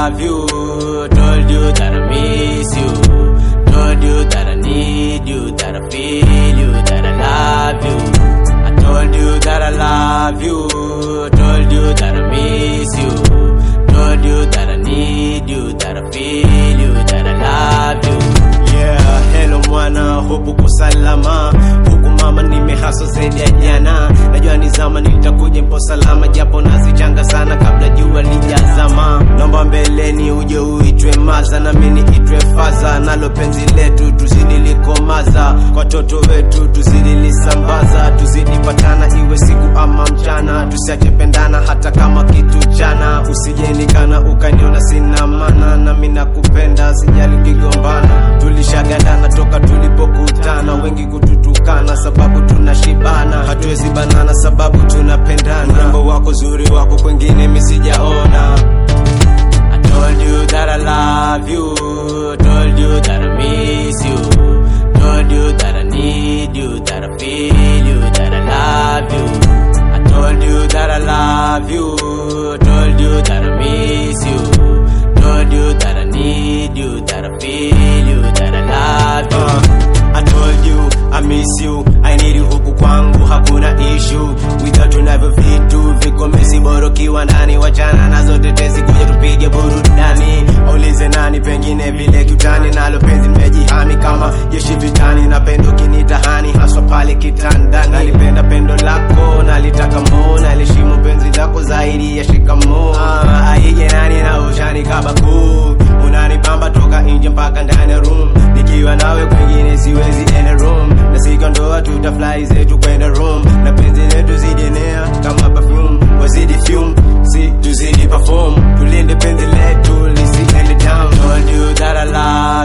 love you. Told you that I miss you. Told you that I need you, that I feel you, that I love you. I told you that I love you. Told you that I miss you. Told you that I need you, that I feel you, that I love you. Yeah, hello mwana, hope uko salama. Huku mama nimehasa zaidi ya jana. Najua ni zama nitakuja mpo salama, japo nazichanga sana kabla jua lijazama. Naomba mbeleni uje uitwe maza na mimi niitwe faza, nalo penzi letu tuzidi likomaza, kwa toto wetu tuzidi lisambaza, tuzidi patana iwe siku ama mchana, tusiache pendana hata kama kitu chana. Usijenikana ukaniona sina maana, na mimi nakupenda, sijali kigombana. Tulishagandana toka tulipokutana, wengi kututukana sababu tunashibana, hatuwezi banana sababu tunapendana. Urembo wako zuri wako kwengine misijaona. I told you that I love you. Told you that I miss you. Told you that I need you, that I feel you, that I love you. I told you that I love you. Told you that I miss you. Told you that I need you, that I feel you, that I love you. I told you I miss you, I need you huku kwangu hakuna issue. Without tunavyo vitu viko mesi borokiwa ndani, wachana nazo tetezi, kuja tupige burudani. Aulize nani, pengine vile kiutani, nalo penzi nimejihami kama jeshi vitani, na pendo kinitahani haswa pale kitandani. Nalipenda pendo lako, nalitaka mo, naliheshimu penzi lako zaidi ya shikamo. Ah, aije nani na ushani kabaku, unanipamba toka nje mpaka ndani ya room, nikiwa nawe kwengine siwezi enda room, na siku ndoa tutafly zetu kwenda room, na penzi letu zidienea kama perfume, wazidi fume, si tuzidi perform, tulinde penzi letu lisiende down. Told you that I love